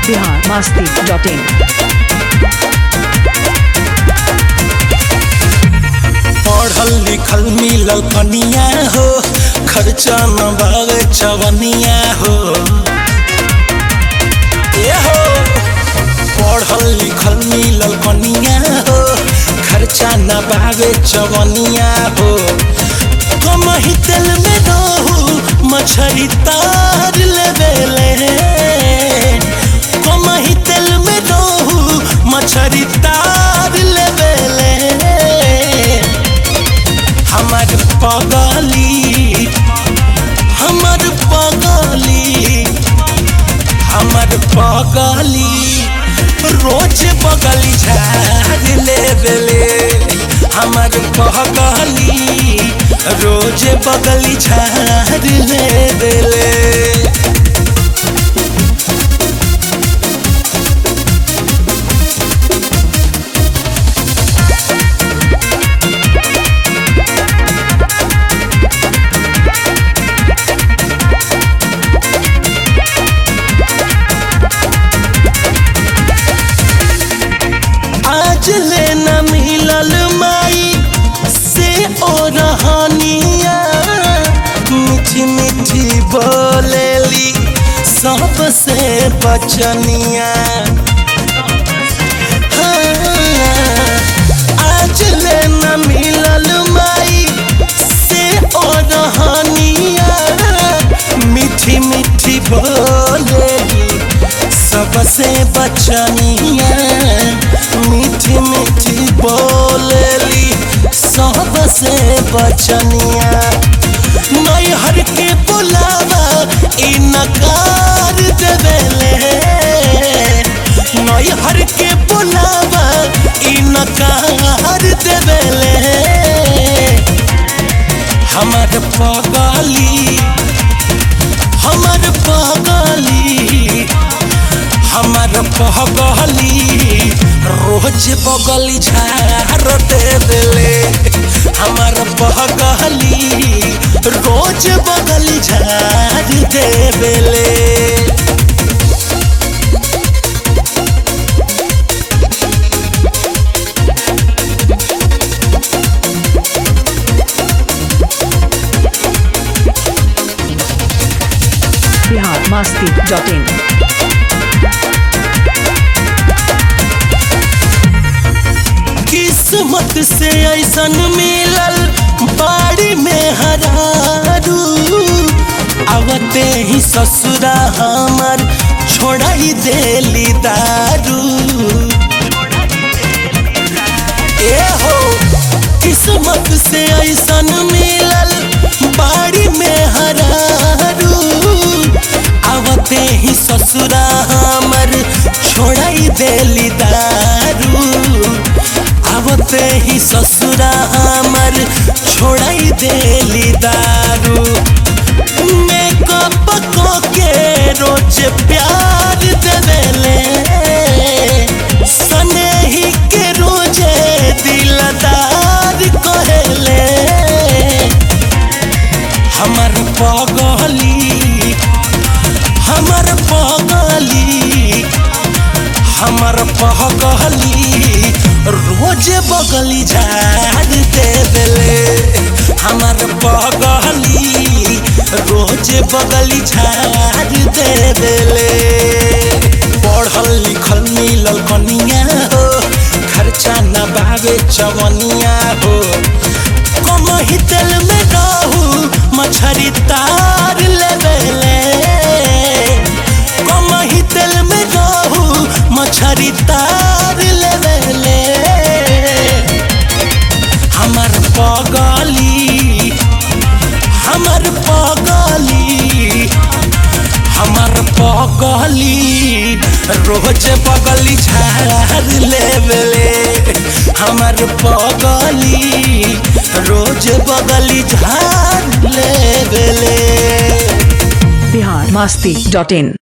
Bihar Masti dot in पढ़ल लिखल मिलल कनिया हो खर्चा न बावे चवनिया हो ए हो पढ़ल लिखल मिलल कनिया हो खर्चा न बावे चवनिया हो कमही तेल में रहू मछरी तार लेवेले कमही तेल में रहू मछरी तार लेवेले हमर पगली हमर पगली हमर पगली रोज बगली झाड़ ले बेले हमर पगली रोज बगली झाड़ ले बेले आज ले न मिलल माई से ओ रहनिया मीठी मीठी बोलेली सबसे बचनिया हाँ, आज ले न मिलल माई से ओ रहनिया मीठी मीठी बोलेली सबसे बचनिया मीठी मीठी बोलेली सबसे बचनिया नैहर के बुलावा ई नकार देवेले नैहर के बुलावा ई नकार देवेले हमर पगली हमर पगली हमर पगली रोज बगली झाड़ देवेले हमर पगली रोज बगली झाड़ देवेले बिहार मस्ती डॉट इन किस्मत से ऐसन मिलल बाड़ी में हरारू आवते ही ससुरा हमर छोड़ाई देली दारू ए हो किस्मत से ऐसन मिलल बाड़ी में हरारू आवते ही ससुरा हमर छोड़ाई देली दारू आवते ही ससुरा हमर छोड़ाई देली दारू मेकअप को के रोज प्यार देवेले सनेही के रोजे दिलदार कहेले हमर पगली हमर पगली हमर पगली रोज बगली झाड़ देवेले हमर पगली रोज बगली झाड़ देवेले पढ़ल लिखल मिलल कनिया हो खर्चा न बावे चवनिया हो कमही तेल में रहू मछरी तार लेवेले कमही तेल में रहू मछरी तार लेवेले हमर पगली हमर पगली हमर पगली रोज बगली झाड़ लेवेले हमर पगली रोज बगली झाड़ लेवेले बिहार मस्ती डॉट इन